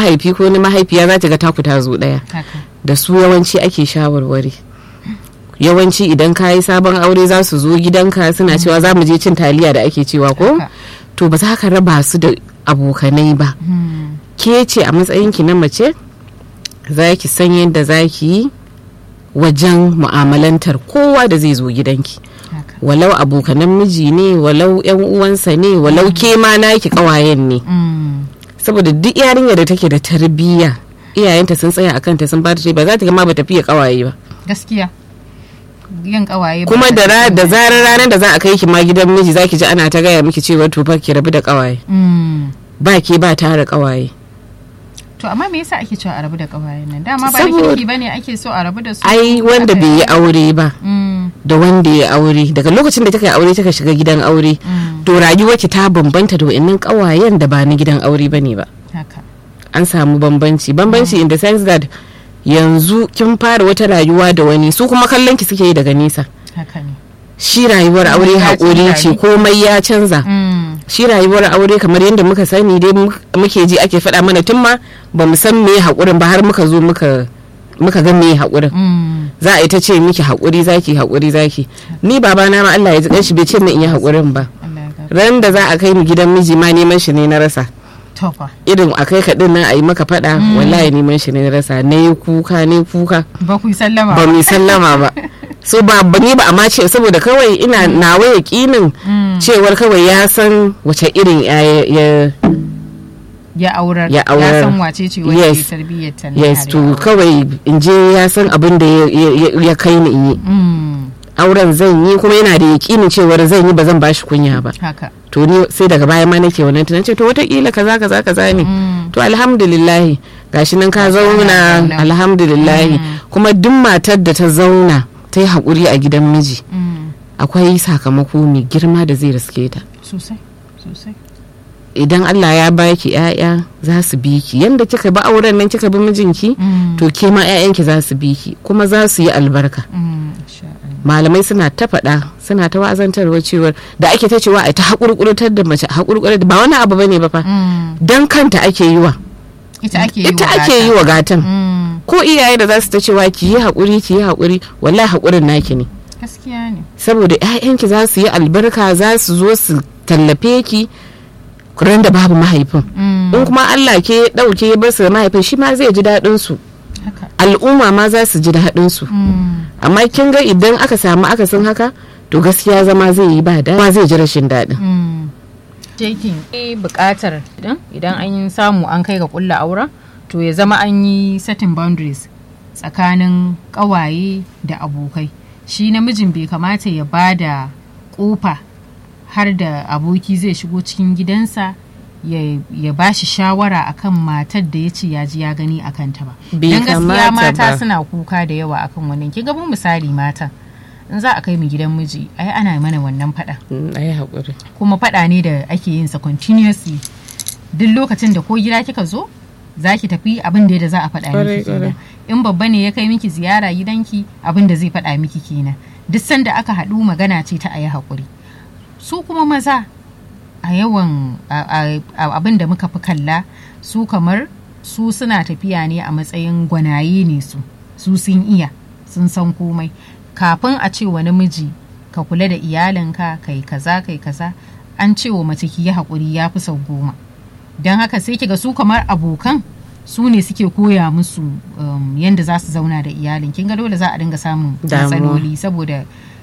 mahaifi ko na mahaifiya za ta ga taku ta zo ɗaya haka da su yawanci ake shawarwari yawanci idan ka yi sabon aure za su zo gidanka suna cewa za mu je cin taliya da ake cewa ko Haka. to ba za ka raba su da abokanai ba Hmm. ke ce a matsayinki na mace za ki san yadda za ki yi wajen mu'amalantar kowa da zai zo gidanki haka walau abokanan miji ne walau yan uwansa ne walau ke ma naki kawayen ne Hmm. saboda duk yarinya da take da tarbiyya iyayenta sun tsaya akan ta sun ba ta ba za ta ga ma ba ta fiye kawaye ba gaskiya yin kawaye ba kuma ta da ra- cikin- da zarar ranar da za a kai ki ma gidan miji zaki ji ana ta gaya miki cewa to fa ki rabu da kawaye Hmm. ba ke ba tare kawaye to amma me yasa ake cewa a rabu da kawayen nan dama ba da Saboda- kirki bane ake so a rabu da su ai wanda Aka- bai yi aure ba Hmm. da wanda ya aure daga lokacin da take aure take shiga gidan aure Hmm. to rayuwarki ta bambanta da wa'annan kawayen da ba na gidan aure bane ba haka an samu bambanci bambanci in the sense that yanzu kin fara wata rayuwa da wani su kuma kallon ki suke yi daga nesa haka ne shi rayuwar aure ya haƙuri canza ce ne. komai ya canza Hmm. shi rayuwar aure kamar yadda muka sani dai mu- muke ji ake faɗa mana tun ma ba mu san me haƙurin ba har muka zo muka muka ga me haƙurin Hmm. za a yi ta ce miki haƙuri zaki haƙuri zaki ni babana ma Allah ya ji kanshi bai ce min in yi haƙurin ba Allah ya gafarta. ran da za a kai ni gidan miji ma neman shi ne na rasa to fa irin a kai kaɗin nan a yi maka faɗa wallahi neman shi ne na rasa na yi kuka ne kuka ba ku yi sallama ba mu yi sallama ba so ba ba ni ba amma ce saboda kawai ina nawa yaƙinin Hmm. cewar kawai ya san wace irin ya ya ya aurar Ya aurar. san wace ce wacce Yes. ke tarbiyyar ta na yes yare to aure. kawai in je ya san abin da ya- ya ya kai ni in yi Hmm. auren zan yi kuma yana da yaƙinin cewar zan yi ba zan bashi kunya ba haka to ni sai daga baya ma nake wannan tunan ce to wataƙila kaza kaza kaza ne Hmm. to alhamdulillahi gashi nan ka zauna zauna. alhamdulillahi kuma duk matar da ta zauna ta yi haƙuri a gidan miji Hmm. akwai sakamako mai girma da zai riske ta sosai sosai idan Allah ya baki ƴaƴa za su bi ki yanda kika bi auren nan kika bi mijinki Hmm. to ke ma ƴaƴanki za su bi ki kuma za su yi albarka Hmm. Insha Allah. malamai suna ta faɗa suna ta wazantarwa cewar da ake ta cewa a ta haƙurƙurtar da mace haƙurƙurtar ba wani abu bane ba fa Hmm. dan kanta ake yi wa ita ake yi ita wa ake gata. yi wa gatan Hmm. ko iyaye da za su ta cewa ki yi haƙuri ki yi haƙuri wallahi haƙurin naki ne gaskiya ne saboda 'ya'yanki za su yi albarka za su zo su tallafe ki ran da babu mahaifin Hmm. in kuma Allah ke ya ɗauke ya bar su da mahaifin shi ma zai ji daɗin su haka al'umma ma za su ji daɗin su Hmm. amma kin ga idan aka samu akasin haka to gaskiya zama zai yi ba daɗi ma zai ji rashin daɗin Hmm. Jekin eh buƙatar idan idan an samu an kai ga ƙulla auren to ya zama an yi setting boundaries tsakanin ƙawaye da abokai shi namijin bai kamata ya ba da ƙofa har da aboki zai shigo cikin gidansa ya, ya ba shi shawara akan matar da ya ce ya ji ya gani a kanta ba Bai don gaskiya kamata mata ba. suna kuka da yawa akan wannan ki gaban misali mata in za a kai mu gidan miji ai ana mana wannan faɗa Mm, a yi haƙuri kuma faɗa ne da ake yin sa continuously duk lokacin da ko gida kika zo za ki tafi abin da da za a faɗa Kwarai, miki kenan kwarai. in babba ne ya kai miki ziyara gidanki abin da zai faɗa miki kenan duk sanda aka haɗu magana ce ta a yi haƙuri su kuma maza a yawan a- a- abin da muka fi kalla su kamar su suna tafiya ne a matsayin gwanaye ne su su sun iya sun san komai kafin a ce wa namiji ka kula da iyalinka kai kaza kai kaza an ce wa mace ki yi haƙuri ya fi sau goma don haka sai kiga su kamar abokan su ne suke koya musu um, yadda za su zauna da iyalin kin ga dole za a dinga samun Damuwa. matsaloli saboda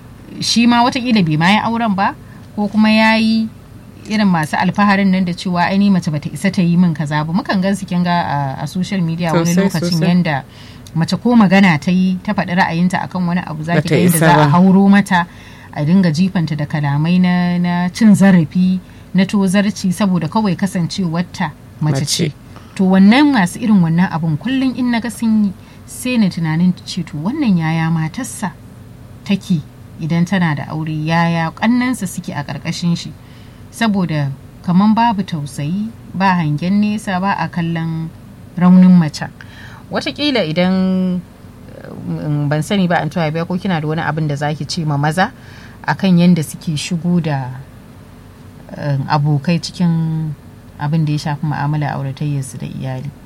shi ma watakila bai ma yi auren ba ko kuma ya yi irin masu alfaharin nan da cewa aini mace bata isa ta yi min kaza ba mukan gan su kin ga a- a social media wani Sosai, lokacin sosai. yanda mace ko magana ta yi ta faɗi ra'ayinta akan wani abu za ki Bata ga yadda isa za a ba. hauro mata a dinga jifanta da kalamai na, na cin zarafi na tozarci saboda kawai kasancewarta mace Mace. ce to wannan masu irin wannan abun kullum in na ga sun yi sai na tunanin ce to wannan yaya matarsa take idan tana da aure yaya kannansa suke a ƙarƙashin shi saboda kaman babu tausayi ba hangen nesa ba a kallon raunin mace watakila idan um, ban sani ba an tuwa biya ko kina da wani abin da zaki ce ma maza akan yadda suke shigo da um, abokai cikin abin da ya shafi mu'amala auratayyarsu da iyali